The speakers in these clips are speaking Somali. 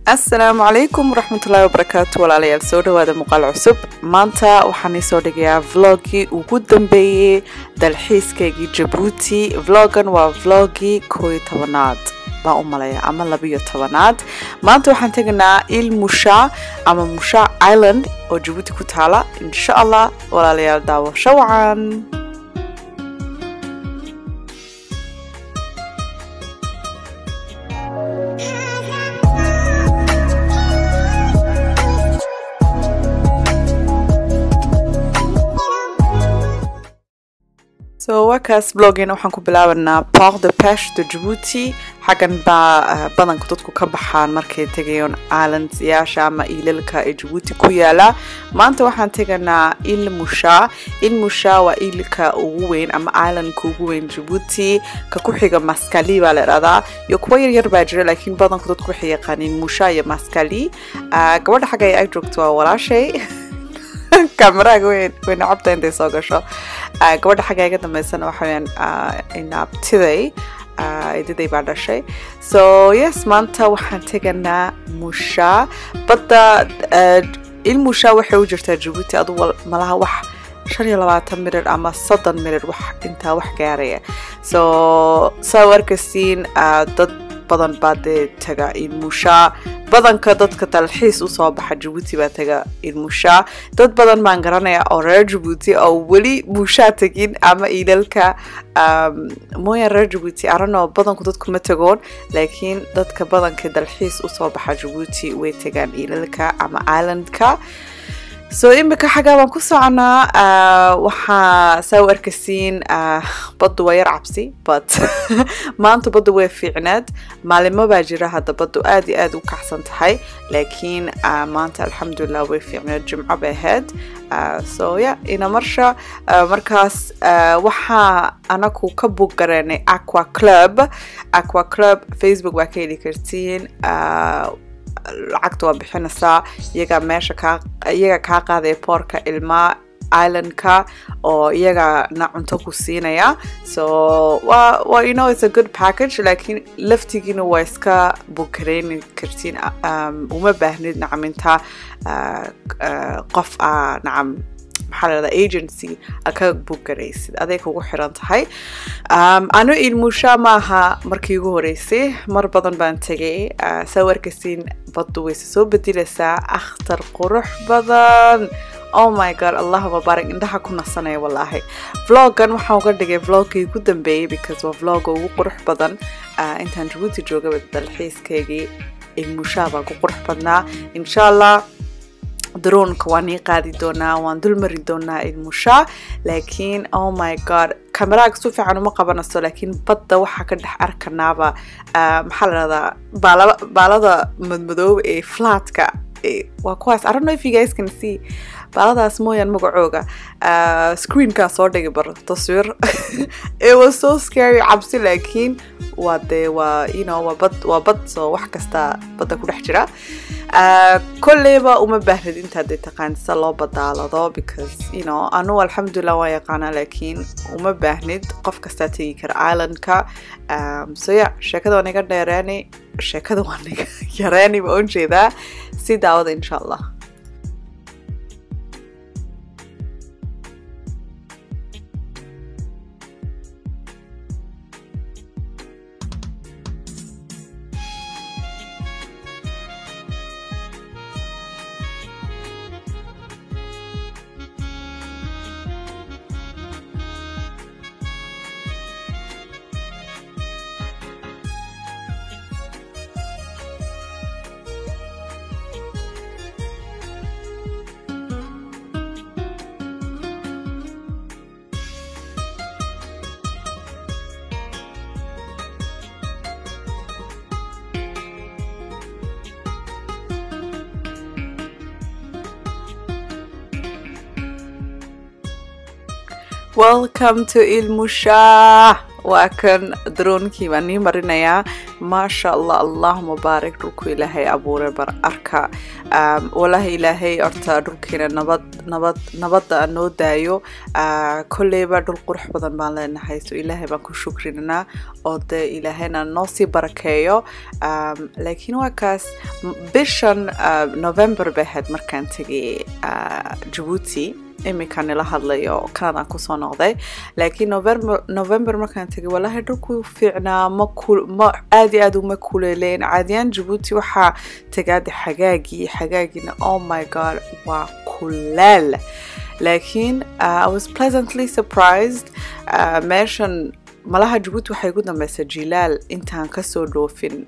asalaamu calaykum waraxmatullaahi wabarakaatu walaalayaal soo dhawaada muuqaal cusub maanta waxaan iisoo dhigayaa vloggii ugu dambeeyey dalxiiskaygii jabuuti vloggan waa vloggii koo iyo tobanaad baan u malaya ama labiyo tobanaad maanta waxaan tegaynaa il musha ama musha island oo jabuuti ku taala insha allah walaalayaal daawasho wacan so wakaas bloggeena waxaan ku bilaabanaa port de peche de jabuuti xaggan baa badanka dadku ka baxaan markay tegayaan islandsyaasha ama iilalka ee jabuuti ku yaala maanta waxaan teganaa il musha il musha waa iilka ugu weyn ama islandka ugu weyn jabuuti ka ku xiga maskali baa la idhahdaa iyo kuwa yaryar baa jira laakiin badanku dadku waxay yaqaaniin musha iyo maskali gabadha xagga ay ag joogto waa walaashay kameraaga way nacabta intay soo gasho gabadha xagga iga dambeysana waxa weyaan inaabtiday ididay baa dhashay so yes maanta waxaan teganaa musha badda il musha waxay u jirtaa jabuuti adu malaha wax shan iyo labaatan mirir ama soddon mirir wax intaa wax gaaraya so saa u arkasiin dad badan baa dee taga ilmusha badanka dadka dalxiis usoo baxa jabuuti baa taga ilmusha dad badan baan garanaya oo reer jabuuti oo weli mushaa tegin ama iilalka mooyaan reer jabuuti arano badanku dadku ma tagoon laakiin dadka badanka dalxiis usoo baxa jabuuti way tagaan iilalka ama islandka so imika xaggaa baan ku soconaa waxaa saa u arkasiin baddu waa yar cabsi but maanta baddu way fiicneed maalimo baa jira hadda baddu aad iyo aad u kacsan tahay laakiin maanta alxamdulilah way fiicneed jimco bay ahayd so ya ina marsha markaas waxaa anaku ka bug gareenay aqua club aqua club facebook waa ka heli kartiin lacagta waa bixinaysaa iyagaa meesha kaa iyaga kaa qaadaya boorka ilmaa islandka oo iyagana cunto ku siinaya so wa wa you know it's a good package laakiin laftigiina waa iska bukareyni kartiin uma baahnid nacam intaa qof a nacam maxaa la dhahdaa agency a ka bugaraysid aday kugu xiran tahay anu ilmusha maaha markii ugu horeysay mar badan baan tegay saa warkasiin baddu wayse soo bedilaysaa akhtar qurux badan oh my god allahuma barak indhaha ku nasanaya wallaahi vloggan waxaan uga dhigay vloggii ugu dambeeyey because waa vlogga ugu qurux badan intaan jabuuti joogaba dalxiiskaygii ilmusha baa ku qurux badnaa insha allah daroonka waan ii qaadi doonaa waan dulmari doonaa ilmusha laakiin oh my god kameraaga si fiican uma qabanayso laakiin badda waxaa ka dhex arkanaaba maxaa la dhahdaa baalada madmadooba ee flatka waa kuwaas I don't know if you guys can see baaladaas mooyaan magacooga screenkaa soo dhigi bar taswiir it was so scary cabsi laakiin waa dee waa you know waa bad waa bad soo wax kasta badda ku dhex jira kolleyba uma baahnid intaad dee taqaan sida loo badaalado because you know anugu alxamdulilah waan yaqaanaa laakiin uma baahnid qof kastaa tegi kara islandka so ya sheekada waan iga dheereeni sheekada waan iga yareeni baan ujeedaa si daawada insha allah welcome to ilmusha waa kan droonkii baan nii marinayaa maasha allah allahuma baarik dhulku ilaahay abuuray bar arka walaahi ilaahay horta dhulkiina nabad nabad nabadda noo daayo kolleyba dhul qurux badan baan leenahay so ilaahay baan ku shukrinanaa oo dee ilaahayna noo sii barakeeyo laakiin waa kaas bishan november bay ahayd markaan tegay jabuuti iminka nila hadlayo canadaan kusoo noqday laakiin november markaan tegay walaahi dhulku fiicnaa ma ma aad iyo aad uma kuleeleyn caadiyaan jabuuti waxaa tagaada xagaagii xagaagiina oh my god waa kuleel laakiin i was pleasantly surprised meeshan malaha jabuuti waxay ugu dambeysay jilaal intaan kasoo dhoofin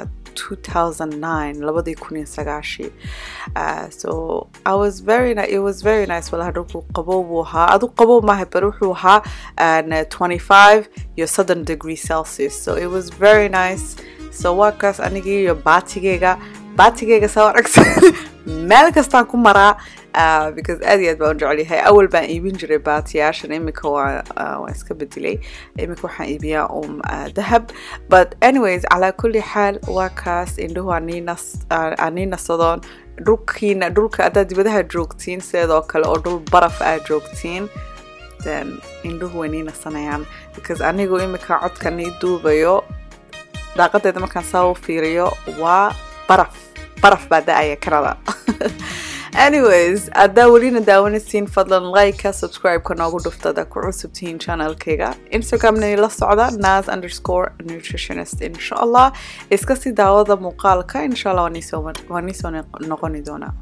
2009 labadii kun iyo sagaashii so I was very it was very nice walaha dhulku qabow buu ahaa adu qabow maaha bar wuxuu ahaa 25 iyo soddon degree celsius so it was very nice so waa kaas anigii iyo baatigeyga baatigeyga saa aragta meel kastaan ku maraa because aad iyo aad baan u jecel yahay awal baan iibin jiray baatiyaashan iminka waa waan iska bedelay iminka waxaan iibiyaa um dahab but anyways calaa kulli xaal waa kaas indhuhu aan nii nasadoon dhulkiina dhulka haddaad dibadaha joogtiin sideedoo kale oo dhul baraf aad joogtiin then indhuhu way nii nasanayaan because anigu iminka codka nii duubayo daaqadeeda markaan saa u fiiriyo waa baraf baraf baa da-aya canada anyways haddaa welina daawanaysiin fadlan like-ka subscribe-ka noogu dhuftada ku cusubtihiin channelkayga instagramna la socda nas underscore nutritionist insha allah iska sii daawada muuqaalka insha allah waa niisoo noqoni doonaa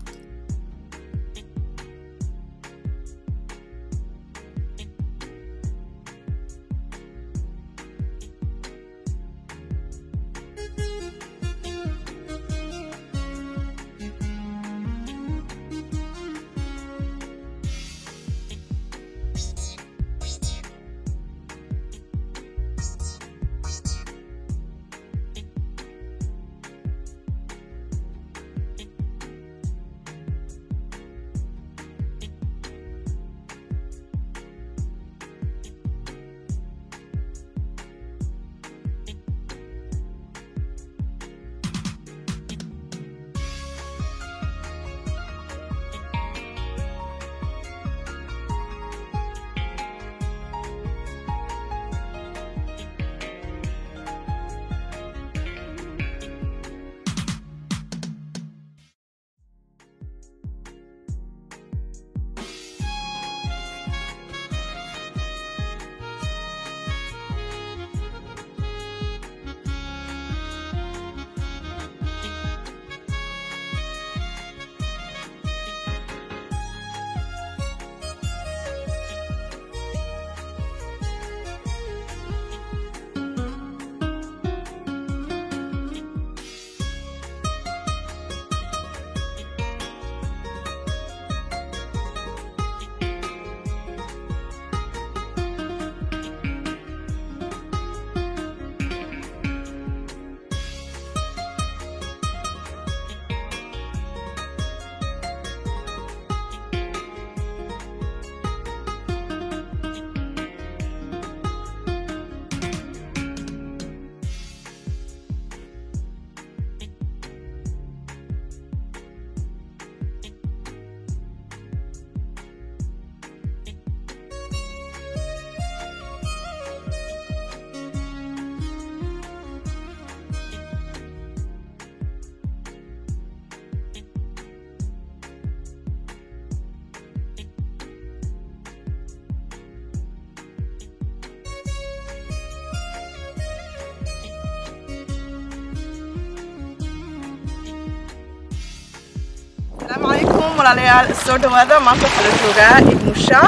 asalaamu calaykum walaalayaal soo dhawaada maanta waxaa la joogaa ibmusha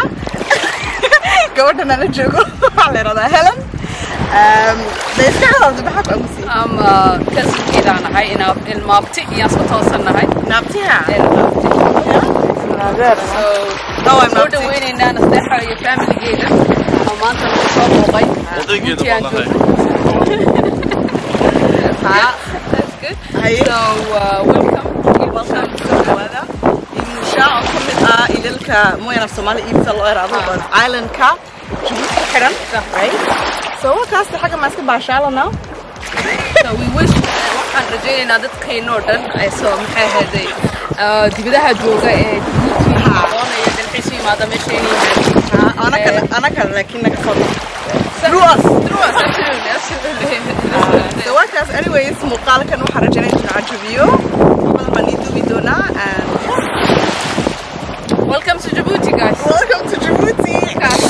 gabadhan ala joogo waxaa la yidhahdaa helen de iska hadalda maxaa ku amusi ama kasankeedaan nahay inaa ilmaabti iyaan soo toosannahay naabtiha ilmaabti so Dhawaa soo naabti. dhaweynaynaa nasteexa iyo faamiligeeda oo maanta nagu soo booqay Odaygeeda Runtii aan baan joogno. haa That's good. Haye. So, uh, welcome. You're welcome. soo dhawaada ibmusha oo ka mid ah ilalka mooyaan af soomaali iibta loo eraado Ah. but islandka jabuuti ku xidhan right so wakaasta xagga maa iska baashaalana So we wish waxaan rajaynaynaa dadkaynoo dhan ay soo maxay ahayday ah, dibadaha jooga ee Djibouti doonaya dalxiis u yimaada meesha inay yimaadeen anakana anakana laakiin naga qabo Through us, through us, absolutely, absolutely. so wakaas anyways muuqaalkan waxaan rajaynaya inuu cajabiyo badan baan iduubi doonaa and Welcome to Djibouti, guys. welcome to Djibouti Guys.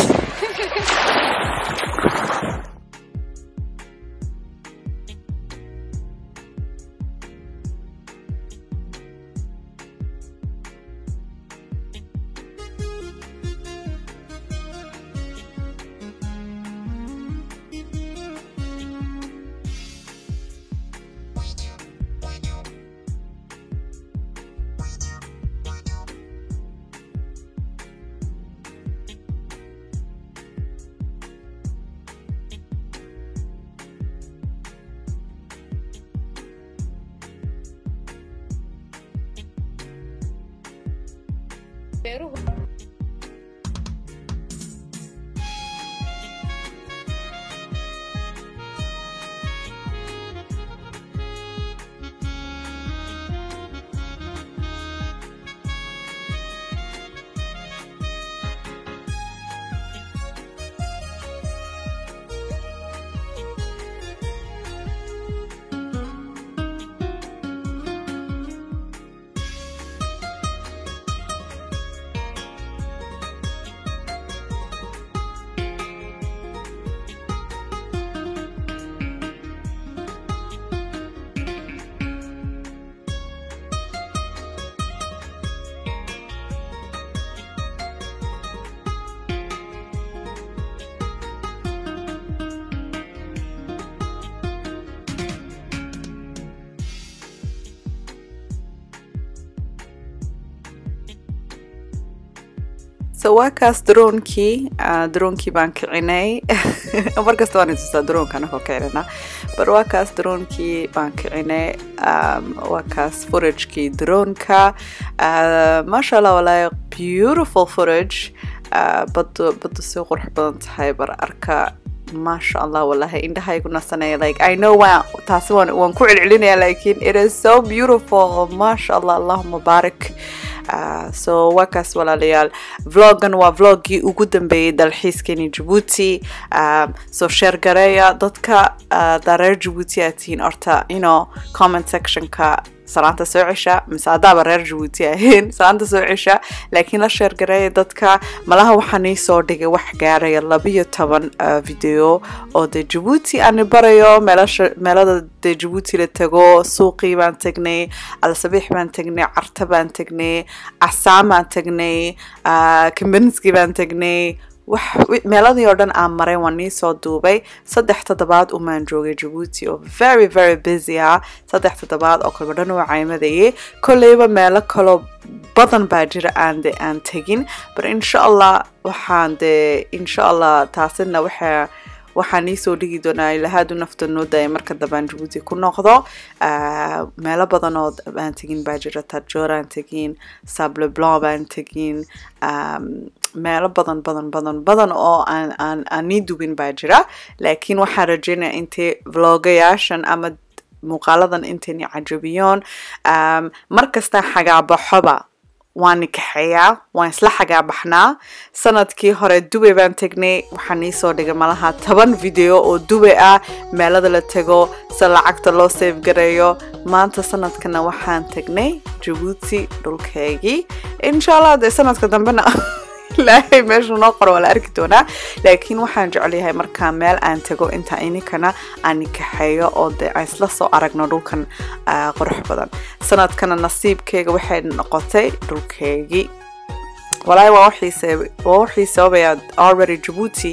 so waa kaas droonkii ah, droonkii baan kicinay markasta waan itustaa droonka anagoo kicinana bar waa kaas droonkii baan kicinay um, waa kaas furagekii droonka uh, maasha allah walaahi beautiful footage uh, badu badu si qurux badan tahay bar arka maasha allah wallahi indhahaygu nasanaya like i know waan taasi waan waan ku celcelinaya lakin it is so beautiful maasha allah allahuma baarik Uh, so waa kaas walaalayaal vloggan waa vloggii ugu dambeeyey dalxiiskeni Djibouti um, so share gareeya dadka uh, daa reer Djibouti aad tihiin horta you know comment sectionka salaanta soo cesha mise haddaaba reer Djibouti ahayn salaanta soo cesha laakiin la share gareeya dadka malaha waxaan ii soo dhigay wax gaaraya labiyo toban uh, video oo dee Djibouti aan barayo meelasha meelada dee Djibouti la tago suuqii baan tagnay alsabiix baan tagnay carta baan tagnay casaam baan tagnay uh, kambanski baan tagnay wax wi- meeladii oo dhan aan maray waan nii soo duubay saddex toddobaad umaan joogay Djibouti oo very very busy ah saddex toddobaad oo kalba dhan waa caymadayay kolleyba meelo kaloo badan baa jira aan de aan tegin but insha allah waxaan de insha allah taasina waxaa waxaan iisoo dhigi doonaa ilahaadu nafta noo daaya marka dambaan Djibouti ku noqdo Ah, meelo badan oo baan tegin baa jira Tadjoor aan tegin Sable Blanc baan tegin um, meelo badan badan badan badan oo aan aan aan nii dubin baa jira laakiin waxaan rajeynaya intay vlogayaashan ama muuqaaladan intayni cajabiyoon um, markasta xagaabaxoba waan nikaxeeyaa waan isla xagaabaxnaa sanadkii hore dubay baan tegnay waxaan iisoo dhigay malaha toban video oo dubay ah meelada la tago se lacagta loo save gareeyo maanta sanadkana waxaan tagnay jabuuti dhulkeygii insha allah dee sanadka dambena ilaahay meesha noo qoro waa la arki doonaa laakiin waxaan jecelyahay markaa meel aan tago inta ininkana aan nikaxeeyo oo dee aan isla soo aragno dhulkan ah, qurux badan sanadkana nasiibkeyga waxay noqotay dhulkeygii walaahi waa waxii sabab- waa waxii sababaya already Djibouti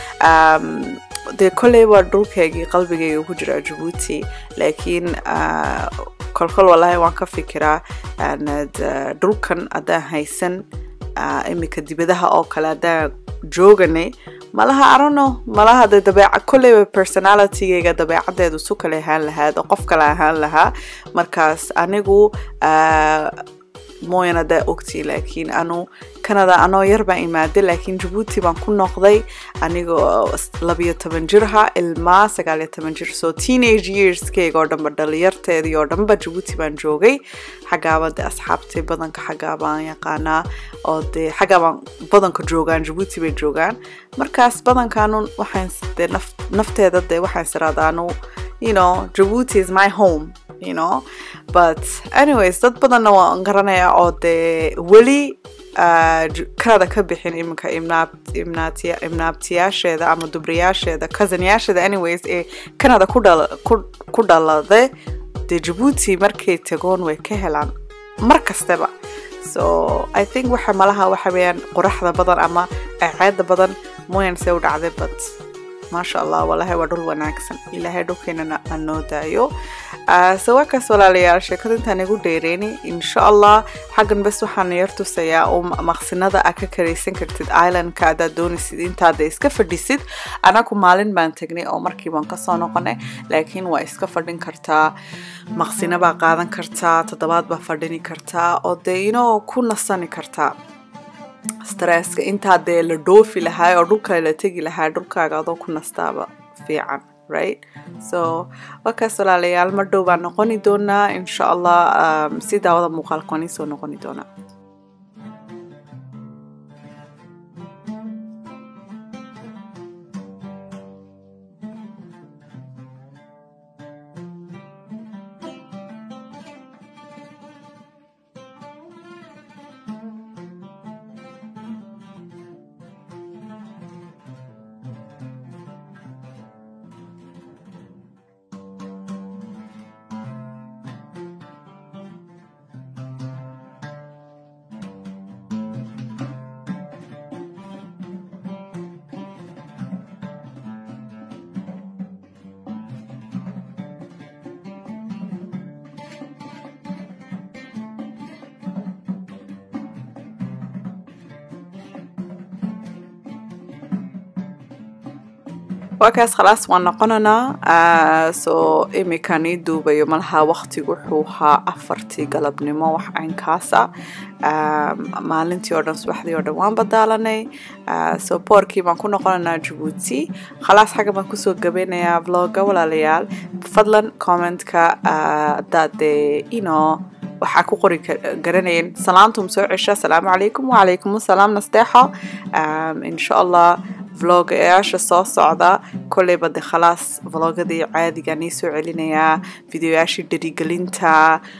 um, dee kolley waa dhulkeygii qalbigeyga ku jira Djibouti laakiin uh, kolkol walaahi waan ka fikiraa aanad uh, dhulkan haddaan haysan uh, imika dibadaha oo kale haddaan jooganay malaha arono malaha de dabeeca kolleyba personalitygeyga dabeecadeedu su kale ahaan lahaad oo qof kale ahaan lahaa markaas anigu uh, mooyan haddaa ogtii laakiin anu canada anoo yar baan imaaday laakiin jabuuti baan ku noqday anigoo labiyo toban jirha ilmaa sagaaliyo toban jir so teenage yearskeyga oo dhanba dhalinyarteedii oo dhanba jabuuti baan joogay xaggaaba de asxaabtay badanka xaggaa baan yaqaanaa oo dee xaggaa baan badanka joogaan jabuuti bay joogaan markaas badankaanu waxaan de nafteeda de waxaan siraadaanu you know jabuuti is my home you know but anyways dad badanna waan garanaya oo dee weli canada ka bixin iminka imnaabtiyaasheeda ama dubriyaasheeda cousinyaasheeda anyways ee canada ku dhalade dee jabuuti markay tagoon way ka helaan mar kastaba so i think waxa malaha waxa weeyaan qoraxda badan ama ceeda badan mooyan see u dhacday but maasha allah walahi waa dhul wanaagsan ilaahay dhulkeenana aan noo daayo so waa kaas walaalayaal sheekada intaan igu dheereyni insha allah xaggan bes waxaan yar tusayaa oo maqsinada aad ka karaysan kartid islandka haddaad doonaysid intaada iska fadhisid anaku maalin baan tagnay oo markii baan kasoo noqonay laakiin waa iska fadhin kartaa maqsina baa qaadan kartaa toddobaad baa fadhini kartaa oo dee inoo ku nasani kartaa stresska intaa dee la dhoofi lahaa oo dhulkale la tegi lahaa dhulkaaga adoo ku nastaaba fiican right so wakaas walaalayaal mar dhow baan noqoni doonaa insha allah si daawada muuqaalka waan iisoo noqoni doonaa waa kaas khalaas waan noqonanaa soo imikan ii duubayo malaha waqtigu wuxuu ahaa afartii galabnimo wax caynkaasa maalintii oo dhan subaxdii oo dhan waan badaalanay soo boorkii baan ku noqonanaa jabuuti khalaas xagga baan kusoo gabeynayaa vlogga walaalayaal fadlan commentka haddaad dee ino waxaa ku qori garanayeen salaantum soo cesha asalaamu calaykum wacalaykum asalaam nasteexo insha allah vlogayaasha soo socda kolleyba de khalaas vlogadii caadiga nii soo celinayaa videoyaashii dherigelinta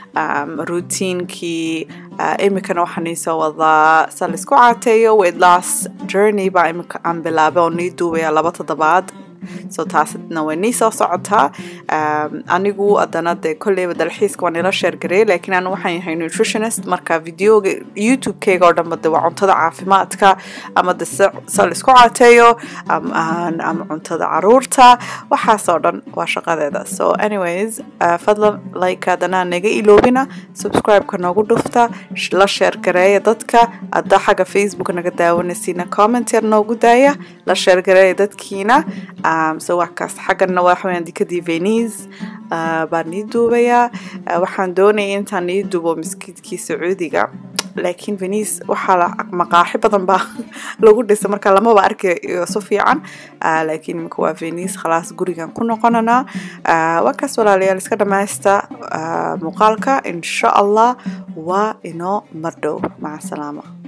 routiinkii imikana waxaa nii soo wadaa sa laisku caateeyo weight loss journey baa imika aan bilaabay oo nii duubaya laba toddobaad so taasidna way nii soo socotaa anigu haddana dee kolleyba dalxiiska waan ila sheergareeyay laakiin anu waxaan yahay nutritionist marka videoga youtube-keyga oo dhanba de waa cuntada caafimaadka ama de sa laisku caateeyo ama cuntada caruurta waxaasoo dhan waa shaqadeeda so anyways fadlan like haddana naga iloobina subscribe-ka noogu dhufta la sheergareeya dadka hadda xagga facebook naga daawanaysiina comment yar noogu daaya la sheergareeya dadkiina so waxkaas xaggana waxaweyaan dikadii venice baan nii duubayaa waxaan doonaya intaan nii duubo maskiidkii sacuudiga laakiin venice waxaa maqaaxi badan baa lagu dhisay marka lamaba arkayo si fiican laakiin imika waa venice khalaas gurigan ku noqonanaa waa kaas walaalayaal iska dhamaysta muuqaalka insha allah waa inoo mardhow maca salaama